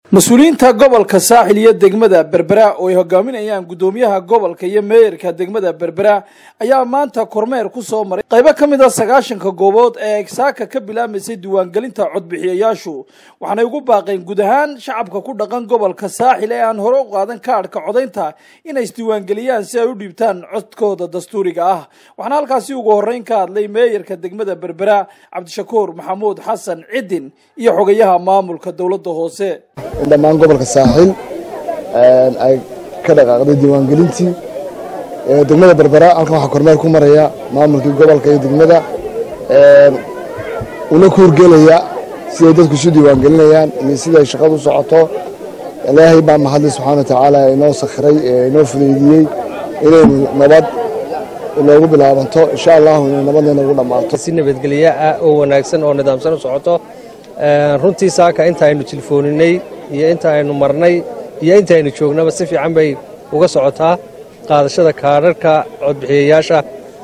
mas-uuliyiinta gobolka saaxil iyo degmada berbera oo ay hogaaminayaan guddoomiyaha gobolka iyo meeyarka degmada berbera ayaa maanta kormeer ku soo maray qaybo ka mid a sagaashanka goobood ee saaka ka bilaamaysay diiwaangelinta codbixiyayaashu waxaanay ugu baaqeen guud ahaan shacabka ku dhaqan gobolka saaxil ee aan hore u qaadan kaadhka codaynta inay isdiiwaangeliyaan si ay u dhiibtaan codkooda dastuuriga ah waxaana halkaasi ugu horreyn ka hadlay meeyarka degmada berbera cabdishakuur maxamuud xasan cidin iyo xogayaha maamulka dowladda hoose in dhammaan gobolka saaxiil ay ka dhaqaaqday diiwaangelintii degmada berbera halkan waxaa kormeer ku maraya maamulkii gobolka iyo degmada una ku horgelaya siday dadku isu diiwaangelinayaan iyo siday shaqadu u socoto ilaahay baa mahadlay subxaana watacaala inoo sakhiray inoo fudaydiyey inaynu nabad inoogu bilaabanto insha allahu inay nabadna inoogu dhammaato si nabadgelyo ah oo wanaagsan oo nidaamsan u socoto runtii saaka inta aynu tilfooninay iyo inta aynu marnay iyo inta aynu joognaba si fiican bay uga socotaa qaadashada kaadharhka codbixiyayaasha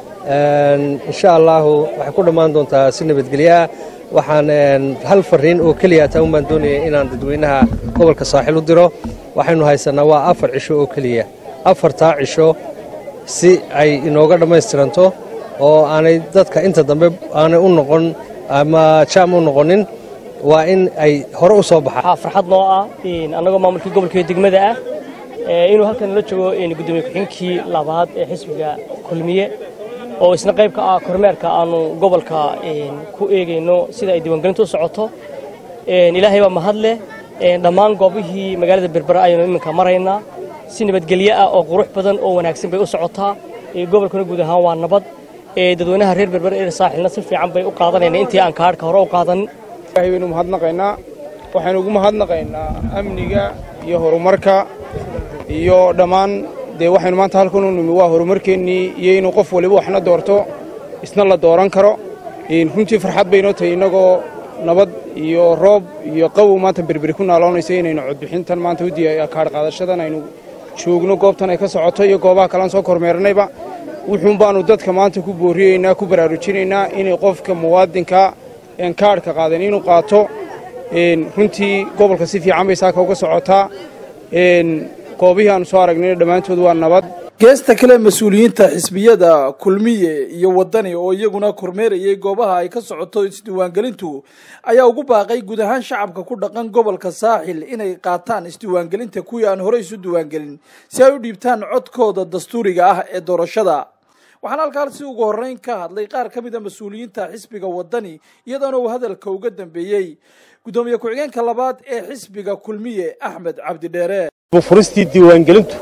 insha allaahu waxay ku dhammaan doontaa si nabadgelyoah waxaan hal fariin oo keliya taa unbaan doonaya inaan dadweynaha gobolka saaxiil u diro waxaynu haysanaa waa afar cisho oo keliya afartaa cisho si ay inooga dhammaystiranto oo aanay dadka inta dambe aanay u noqon ama jaam u noqonin waa in ay hore u soo baxaan waxaa farxad noo ah annagoo maamulkii gobolka iyo degmada ah inuu halkan la joogo gudoomiye ku-xigeenkii labaad ee xisbiga kulmiye oo isna qayb ka ah kormeerka aanu gobolka ku eegayno sida ay diiwaangelintu u socoto ilaahay baa mahad leh dhammaan goobihii magaalada berbera ayaynu iminka maraynaa si nabadgelyo ah oo qurux badan oo wanaagsan bay u socotaa gobolkuna guud ahaan waa nabad dadweynaha reer berbera ee saaxilna si fiican bay u qaadanayna intii aan kaadhka hore u qaadanin ilahay baynu mahadnaqaynaa waxaynu ugu mahadnaqaynaa amniga iyo horumarka iyo dhammaan dee waxaynu maanta halkan u nimi waa horumarkeennii iyo inuu qof waliba waxna doorto isna la dooran karo runtii farxad baynoo tahay innagoo nabad iyo roob iyo qabow maanta berberi ku naaloonaysa inaynu codbixintan maanta u diya kaadh qaadashadan aynu joogno goobtan ay ka socoto iyo goobaha kalean soo kormeernayba wuxuun baannu dadka maanta ku booriyeynaa ku baraarujinaynaa inay qofka muwaadinka een kaadhka qaadan inuu qaato runtii gobolka si fiican bay saaka uga socotaa goobihii aanu soo aragnayna dhammaantood waa nabad geesta kale mas-uuliyiinta xisbiyada kulmiye iyo wadani oo iyaguna kormeerayay goobaha ay ka socoto isdiiwaangelintu ayaa ugu baaqay guud ahaan shacabka ku dhaqan gobolka saaxil inay qaataan isdiiwaangelinta kuwii aan horey isu diiwaangelin si ay u dhiibtaan codkooda dastuuriga ah ee doorashada waxaana halkaasi ugu horreyn ka hadlay qaar ka mid a mas-uuliyiinta xisbiga wadani iyadoona uu hadalka uga dambeeyey guddoomiye ku-xigeenka labaad ee xisbiga kulmiye axmed cabdidheere furistii diiwaangelintu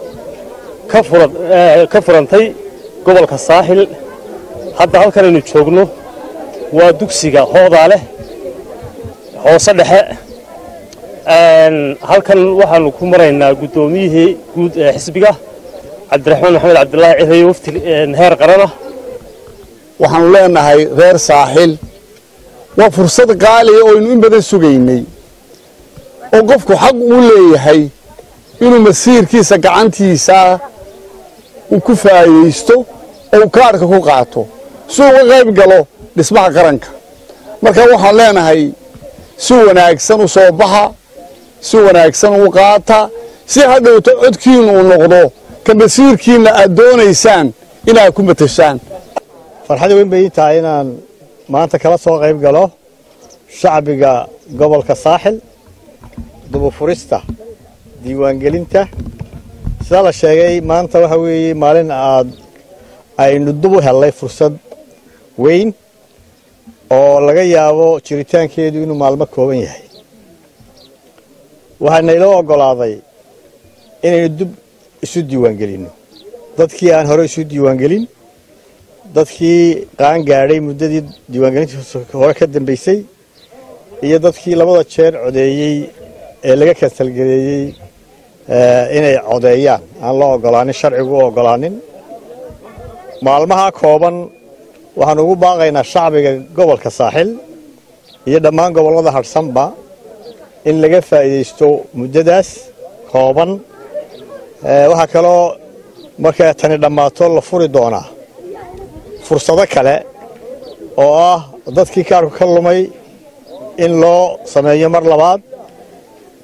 ka furantay gobolka saaxil hadda halkanaynu joogno waa dugsiga hoodaa leh hoose dhexe halkan waxaannu ku maraynaa guddoomiyihii guud ee xisbiga cabdiraxmaan maxamed cabdilaahi cirayo wafti heer qarana waxaannu leenahay reer saaxil waa fursad qaaliya oo aynu in badan sugaynay oo qofku xaq uu leeyahay inuu masiirkiisa gacantiisa uu ku faa'idaysto oo uu kaadhka ku qaato si uga qayb galo dhismaha qaranka marka waxaan leenahay si wanaagsan u soo baxa si wanaagsan u qaata si hadhowto codkiinnu uu noqdo ka masiirkiinna aad doonaysaan inaad ku matashaan farxad weyn bay ii tahay inaan maanta kala soo qayb galo shacbiga gobolka saaxil dubufurista diiwaangelinta sidaa la sheegay maanta waxa weeye maalin aad aynu dub u hellay fursad weyn oo laga yaabo jiritaankeedu inuu maalmo kooban yahay waxaana iloo oggolaaday inaynu dub isu diiwaangelinno dadkii aan hore isu diiwaangelin dadkii qaan gaadhay muddadii diiwaangelinta hore ka dambaysay iyo dadkii labada jeer codeeyey ee laga kansalgeleeyey inay codeeyaan aan loo oggolaanin sharcigu u oggolaanin maalmaha kooban waxaanu ugu baaqaynaa shacbiga gobolka saaxil iyo dhammaan gobollada hadhsanba in laga faa'iidaysto muddadaas kooban waxaa kaloo markay tani dhammaato la furi doonaa fursado kale oo ah dadkii kaarku ka lumay in loo sameeyo mar labaad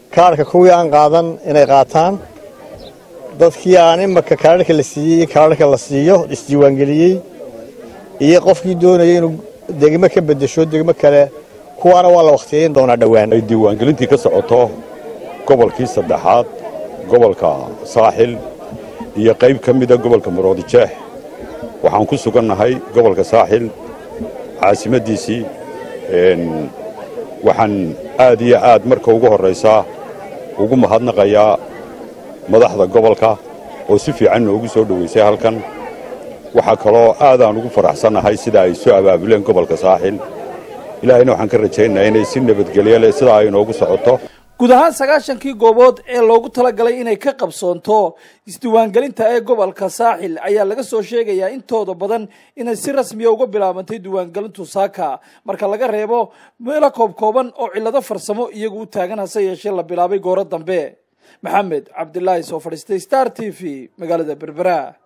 kaarhka kuwii aan qaadan inay qaataan dadkii aan imaka kaarharka la siiyey iyo kaarharka la siiyo isdiiwaangeliyey iyo qofkii doonaya inuu degmo ka beddesho degmo kale kuwaana waa la wakhtiyayn doonaa dhowaan ay diiwaangelintii ka socoto gobolkii saddexaad gobolka saaxil iyo qayb ka mida gobolka maroodijeex waxaan ku sugannahay gobolka saaxil caasimaddiisii waxaan aad iyo aad marka ugu horraysaa ugu mahadnaqayaa madaxda gobolka oo si fiican noogu soo dhowaysay halkan waxaa kaloo aadaan ugu faraxsannahay sida ay soo abaabuleen gobolka saaxil ilaahayna waxaan ka rajaynayaa inay si nabadgelyo leh sidaa ay noogu socoto guud ahaan sagaashankii goobood ee loogu talagalay inay ka qabsoonto isdiiwaangelinta ee gobolka saaxil ayaa laga soo sheegayaa intooda badan inay si rasmiya uga bilaabantay diiwaangelintu saaka marka laga reebo meelo koob kooban oo cillado farsamo iyagu u taagan hase yeeshee la bilaabay gooro dambe maxamed cabdilaahi soo fadhiistay star t v magaalada berbera